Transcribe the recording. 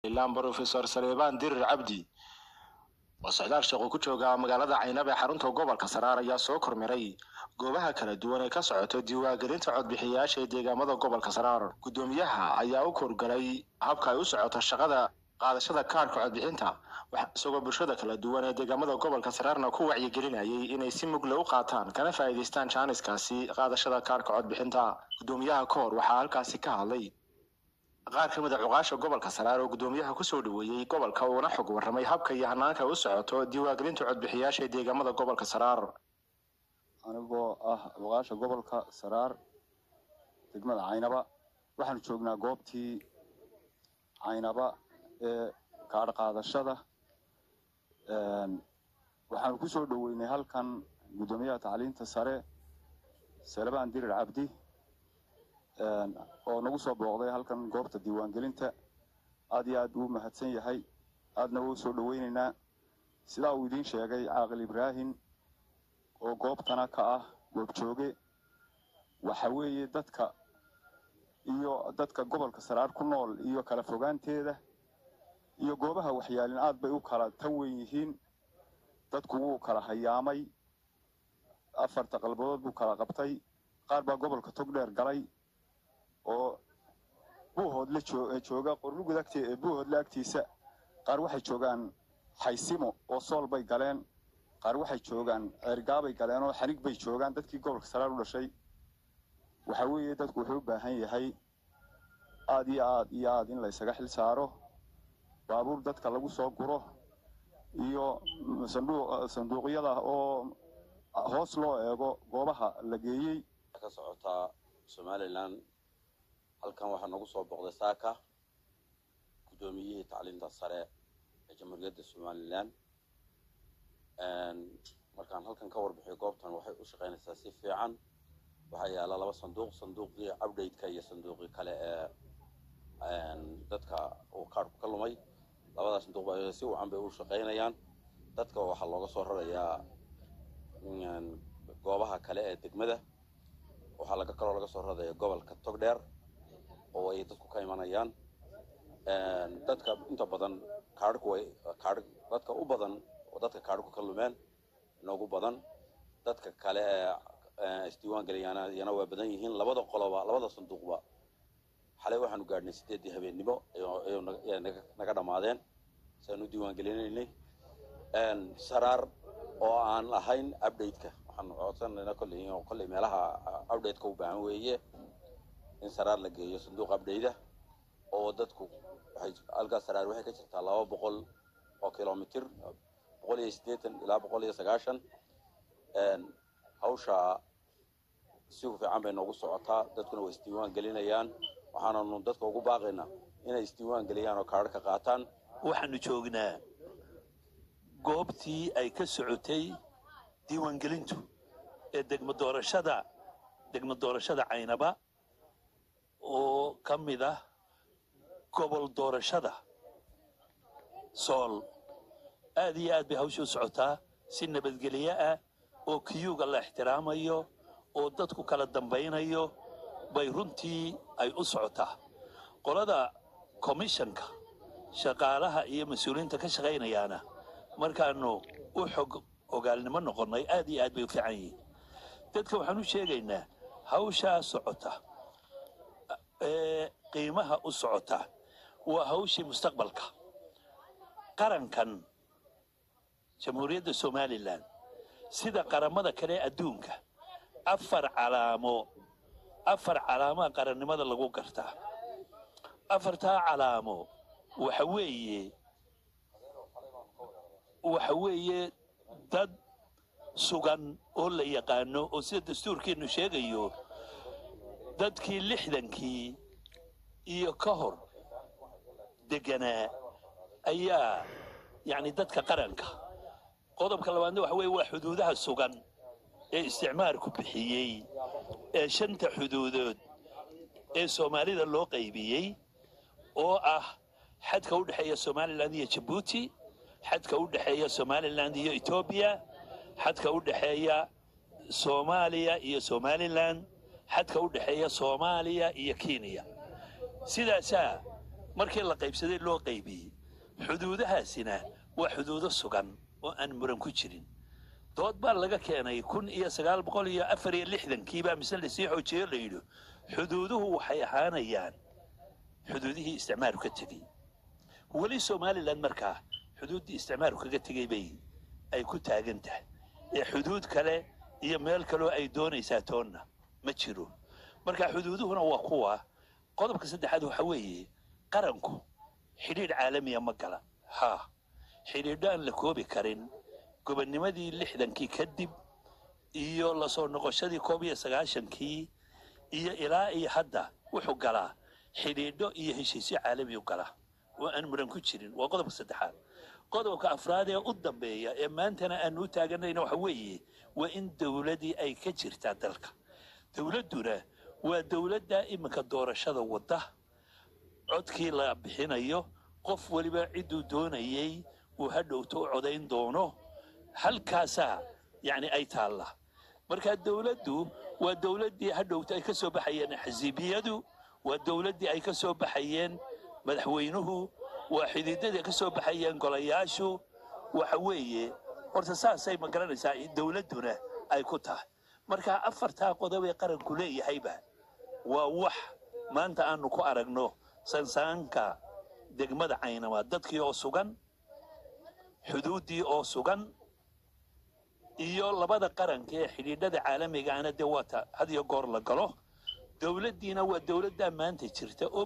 ilaan brofesor saleebaan dirir cabdi oo socdaal shaqo ku jooga magaalada caynab ee xarunta gobolka saraar ayaa soo kormiray goobaha kala duwan ee ka socoto diiwaangelinta codbixiyayaasha ee deegaamada gobolka saraar guddoomiyaha ayaa u korgalay habka ay u socoto shaqada qaadashada kaarhka codbixinta isagoo bulshada kala duwan ee deegaamada gobolka saraarna ku wacyigelinayay inay si mugle u qaataan kana faa'iidaystaan jaaniskaasi qaadashada kaarhka codbixinta guddoomiyaha ka hor waxaa halkaasi ka hadlay qaar ka mid a cuqaasha gobolka saraar oo guddoomiyaha kusoo dhaweeyey gobolka uuna xog warramay habka iyo hanaanka u socoto diiwaangelinta codbixiyaasha ee deegaamada gobolka saraar anigoo ah cuqaasha gobolka saraar degmada caynaba waxaanu joognaa goobtii caynaba ee kaadh qaadashada waxaanu kusoo dhoweynay halkan guddoomiyaha tacliinta sare salebaan dirir cabdi oo nagu soo booqday halkan goobta diiwaangelinta aad iyo aad buu u mahadsan yahay aadna wuu soo dhoweynaynaa sidaa uu idiin sheegay caaqil ibraahim oo goobtana ka ah goobjooge waxa weeye dadka iyo dadka gobolka saraar ku nool iyo kala fogaanteeda iyo goobaha waxyaalin aad bay u kala tan weyn yihiin dadku wuu kala hayaamay afarta qalbadood buu kala qabtay qaar baa gobolka togdheer galay oo buuhoodla jooga qorlugud agte buuhoodla agtiisa qaar waxay joogaan xaysimo oo sool bay galeen qaar waxay joogaan ceergaabay galeen oo xanig bay joogaan dadkii gobolka saraar u dhashay waxa weeye dadku wuxuu u baahan yahay aad iyo aad iyo aad in la ysaga xil saaro baabuur dadka lagu soo guro iyo sanduuqyada oo hoos loo eego goobaha la geeyey ka socotaa somalilan halkan waxaa nagu soo boqday saaka guddoomiyihii tacliinta sare ee jamhuuriyadda somalilan markaan halkan ka warbixiyo goobtan waxay u shaqaynaysaa si fiican waxaa yaala laba sanduuq sanduuqii update-ka iyo sanduuqii kale ee dadka uu kaarhku ka lumay labadaas sanduuq ba si wacan bay u shaqaynayaan dadka waxaa looga soo rarayaa goobaha kale ee degmada waxaa laga kaloo laga soo raraya gobolka togdheer oo ay dadku ka imanayaan dadka inta badan kaarhku way kaarh dadka u badan oo dadka kaarhku ka lumeen noogu badan dadka kale ee isdiiwaan gelayaana iyana waa badan yihiin labada qoloba labada sanduuqba xalay waxaanu gaadhnay sideeddii habeennimo naga dhammaadeen siaan u diiwaan gelinaynay saraar oo aan ahayn update-ka waxaanu codsanayna kolley kolley meelaha update-ka u baahan weeye in saraar la geeyo sanduuq update-a oo dadku waxay halkaas saraar waxay ka jirtaa laba boqol oo kilomitir boqol iyo siddeetan ilaa boqol iyo sagaashan hawsha si fiican bay noogu socotaa dadkuna way isdiiwaan gelinayaan waxaananu dadka ugu baaqaynaa inay isdiiwaan geliyaan oo kaadh ka qaataan waxaanu joognaa goobtii ay ka socotay diiwaangelintu ee degmo doorashada degmo doorashada caynaba oo ka mid ah gobol doorashada sool aad iyo aad bay hawsha u socotaa si nabadgelyo ah oo kiyuuga la ixtiraamayo oo dadku kala dambaynayo bay runtii ay u socotaa qolada komishanka shaqaalaha iyo mas-uuliyiinta ka shaqaynayaana markaanu u xog ogaalnimo noqonnay aad iyo aad bay u fiican yihiin dadka waxaan u sheegaynaa hawshaa socota ee qiimaha u socota waa hawshii mustaqbalka qarankan jamhuuriyadda somalilan sida qaramada kale ee adduunka afar calaamo afar calaamoa qarannimada lagu gartaa afartaa calaamo waxa weeye waxa weeye dad sugan oo la yaqaano oo sida dastuurkeennu sheegayo dadkii lixdankii iyo ka hor deganaa ayaa yacni dadka qaranka qodobka labaadna waxa weeye waa xuduudaha sugan ee isticmaalku bixiyey ee shanta xuduudood ee soomaalida loo qaybiyey oo ah xadka u dhexeeya somalilan iyo jabuuti xadka u dhexeeya somalilan iyo etoobiya xadka u dhexeeya soomaaliya iyo somalilan xadka u dhexeeya soomaaliya iyo kenya sidaasaa markii la qaybsaday loo qaybiyey xuduudahaasina waa xuduudo sugan oo aan muran ku jirin dood baa laga keenay kun iyo sagaal boqol iyo afar iyo lixdankiibaa mise lasii xoojiyo la yidhi xuduuduhu waxay ahaanayaan xuduudihii isticmaaru ka tegey weli somalilan markaa xuduuddii isticmaaru kaga tegey bay ay ku taagan tahay ee xuduud kale iyo meel kaloo ay doonaysaa toonna ma jiro marka xuduuduhuna waa kuwa qodobka saddexaad waxa weeye qaranku xidhiidh caalamiya ma gala haa xidhiidho aan la koobi karin gobonnimadii lixdankii kadib iyo lasoo noqoshadii koob iyo sagaashankii iyo ilaa iyo hadda wuxuu galaa xidhiidho iyo heshiisyo caalami u gala oo aan muran ku jirin waa qodobka saddexaad qodobka afraad ee u dambeeya ee maantana aanu u taaganayna waxa weeye waa in dowladii ay ka jirtaa dalka dowladduna waa dowladda iminka doorashada wadda codkii la bixinayo qof weliba cidduu doonayey uu hadhowto u codayn doono halkaasaa yacni ay taalla marka dowladdu waa dowladdii hadhowto ay ka soo baxayeen xisibiyadu waa dowladdii ay ka soo baxayeen madaxweynuhu waa xididadii ka soo baxayeen golayaashu waxa weeye horta saasay ma garanaysaa dowladduna ay ku tahay marka afartaa qodob ee qaranku leeyahayba waa wax maanta aanu ku aragno sansaanka degmada caynama dadkii oo sugan xuduuddii oo sugan iyo labada qaranka ee xidhiidhada caalamigaana dee waata had iyo goor la galo dowladdiina waa dowladdaa maanta jirta oo